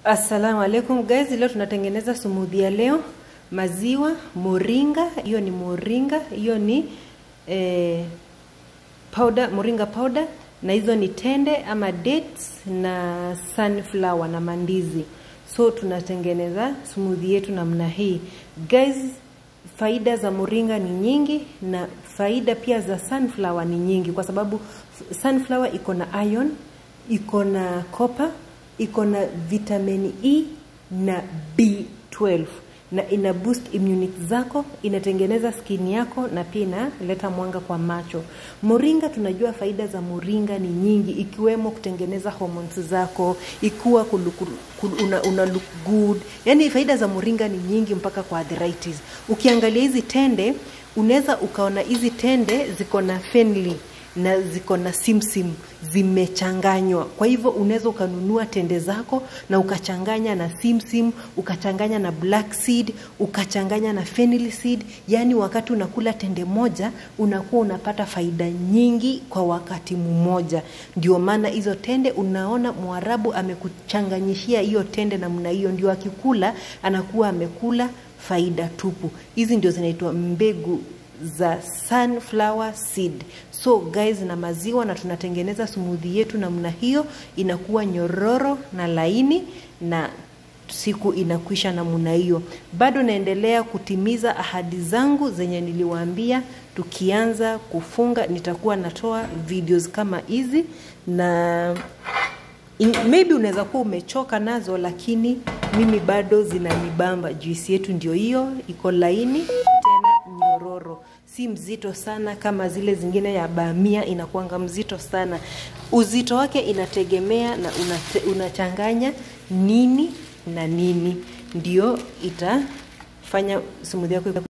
Assalamu alaikum guys, leo tunatengeneza smoothie ya leo, maziwa, moringa, hiyo ni moringa, hiyo ni eh, powder, moringa powder na hizo ni tende ama dates na sunflower na mandizi. So tunatengeneza smoothie yetu namna hii. Guys, faida za moringa ni nyingi na faida pia za sunflower ni nyingi kwa sababu sunflower iko na iron, iko na copper iko na vitamini E na B12 na ina boost immunity zako, inatengeneza skin yako na pia inaleta mwanga kwa macho. Moringa, tunajua faida za moringa ni nyingi, ikiwemo kutengeneza hormones zako, ikiwa una, una look good. Yani faida za moringa ni nyingi mpaka kwa arthritis. Ukiangalia hizi tende, unaweza ukaona hizi tende ziko na fenli na ziko na simsim zimechanganywa. Kwa hivyo unaweza ukanunua tende zako na ukachanganya na simsim, ukachanganya na black seed, ukachanganya na fennel seed. Yani wakati unakula tende moja unakuwa unapata faida nyingi kwa wakati mmoja. Ndio maana hizo tende unaona Mwarabu amekuchanganyishia hiyo tende namna hiyo, ndio akikula anakuwa amekula faida tupu. Hizi ndio zinaitwa mbegu za sunflower seed. So guys, na maziwa na tunatengeneza smoothie yetu namna hiyo, inakuwa nyororo na laini na siku inakwisha namna hiyo. Bado naendelea kutimiza ahadi zangu zenye niliwaambia, tukianza kufunga nitakuwa natoa videos kama hizi na In, maybe unaweza kuwa umechoka nazo, lakini mimi bado zinanibamba. Juisi yetu ndio hiyo, iko laini tena nyororo, si mzito sana kama zile zingine ya bamia, inakuanga mzito sana. Uzito wake inategemea na unate, unachanganya nini na nini, ndio itafanya smoothie yako